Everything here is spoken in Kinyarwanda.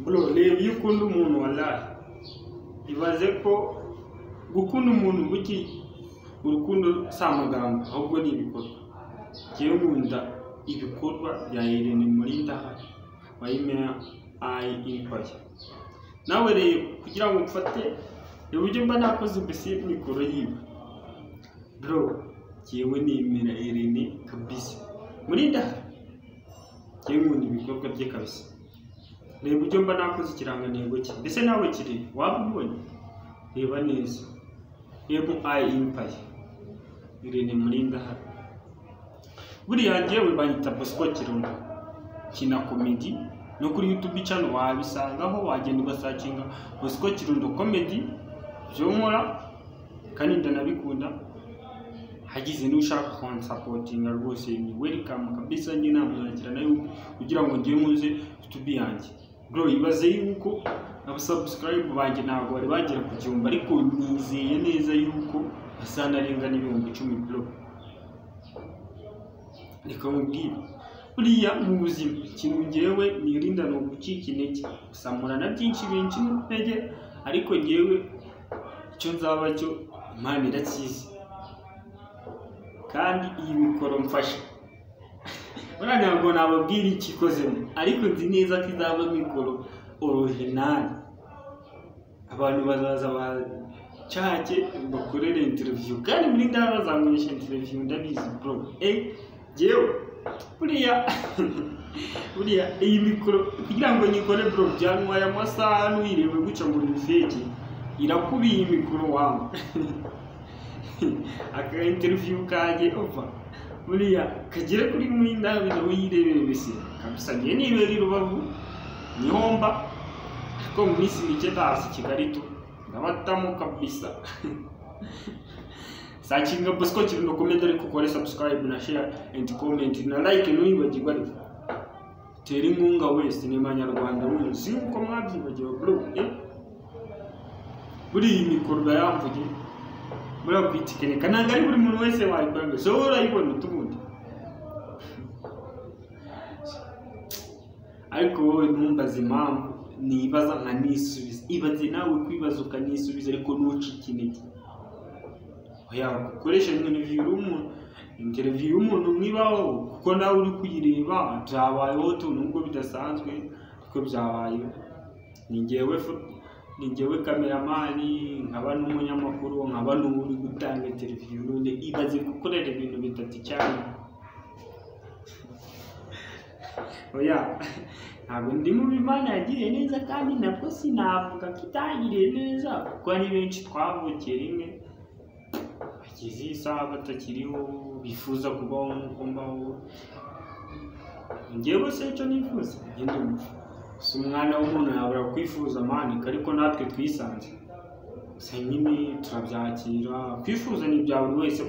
bro reba iyo ukunda umuntu wallahi ibaze ko gukunda umuntu buki urukundo si amagambo ahubwo ni ibikorwa njyewe nkunda ibikorwa bya Irene Mulindahabi wayimera ayi impaya nawe reba kugira ngo mfate uburyo mba nakoze mbese mikoro yiwe bro njyewe nemera Irene kabisa Mulindahabi njyewe nkunda ibikorwa bye kabisa reba uburyo mba nakoze ikirangantego cye mbese nawe kiri waba ubonye reba neza reba ayi impaya Irene Mulindahabi buriya njyewe banyita bosco kirundo kina komedi no kuri youtube channel wabisangaho wagenda ugasakinga bosco kirundo komedi byo nkora kandi ndanabikunda hagize n'ushaka konsapotinga rwose ni welcome kabisa njye namwakira nayo kugira ngo njye muze youtube yanjye bro ibaze yuko abasubscribe banjye ntabwo bari bagera ku gihumbi ariko nizeye neza yuko basanarenga n'ibihumbi icumi bro reka mubwire buriya mu buzima ikintu ngewe nirinda ni ugucika intege gusamura na byinshi binshi intege ariko ngewe icyo nzaba cyo imana irakizi kandi iyi mikoro mfashe buriya ntabwo nababwira icyo ikozemo ariko nzi neza ko izaba mikoro orojinali abantu bazaza bacake bakorere interiviyu kandi muri ndabo bazangurisha interiviyu ndabizi bro eh yewe buriya buriya iyi mikoro kugira ngo nyikore bro byantwaye amasaha ntuyirewe guca ngo nifeke irakubiye iyi mikoro wawe aka interview kajye opa buriya kagere kuri muri ndabi nawe yirebere wese kabisa ngiye nibera i rubavu nihomba ariko mu minsi mike ndahaza i kigali tu ndabatamo kabisa sakinga bosco kirundo komedi ariko ukore subscribe na share and comment na like ntiwibagirwe ariko tera inkunga wese ni abanyarwanda muzi nk'uko mwabyibagiwe bro eh buriya iyi mikoro baramvuge buriya kuyitekenika ntabwo ari buri muntu wese wayikora ngo so urayibona utubundi ariko wowe ntumbaze impamvu nibaza nkanisubiza ibaze nawe kwibaza ukanisubiza ariko ntucike intege yakoresha interiviyu y'umuntu interiviyu y'umuntu mwibaho kuko nawe uri kuyireba byabayeho tu nubwo bidasanzwe ariko byabayeho ni ngewe ni ngewe kameramani nkaba n'umunyamakuru nkaba n'ubu uri gutanga interiviyu none ibaze gukorera ibintu bitatu cyane oya ntabwo ndi mu imana yagiriye neza kandi nabwo sinavuga ko itangiriye neza kuko ari benshi twavukiye rimwe bageze iyi saha batakiriho bifuza kubaho nk'uko mbaho ngewe se icyo nifuza ngende si umwana w'umuntu yabura kwifuza amanika ariko natwe twisanze gusa nyine turabyakira kwifuza ni ibya buri wese